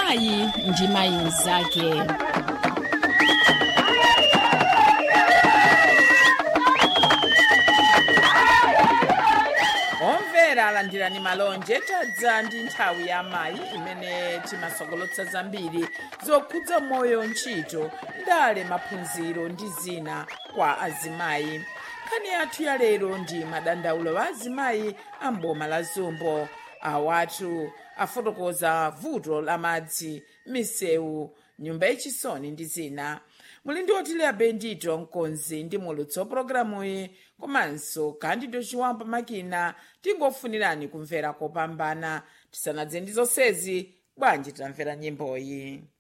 mayi ndi mayi mnzake omvera alandirani malonje tadza ndi nthawi ya mayi imene timasokolotsa zambiri zokhudza moyo ntchito ndale maphunziro ndi zina kwa azimayi nkhani yathu ya lero ndi madandaulo wa azimayi a mboma la zumbo awatu afotokoza vuto la madzi misewu nyumba yachisoni ndi zina muli ndi otileya bendito mkonzi ndi mulutsi wa pologalamuyi komanso kandido chiwampa makina tingofunirani kumvera kopambana tisanadze ndi zonsezi bwanji tamvera nyimboyi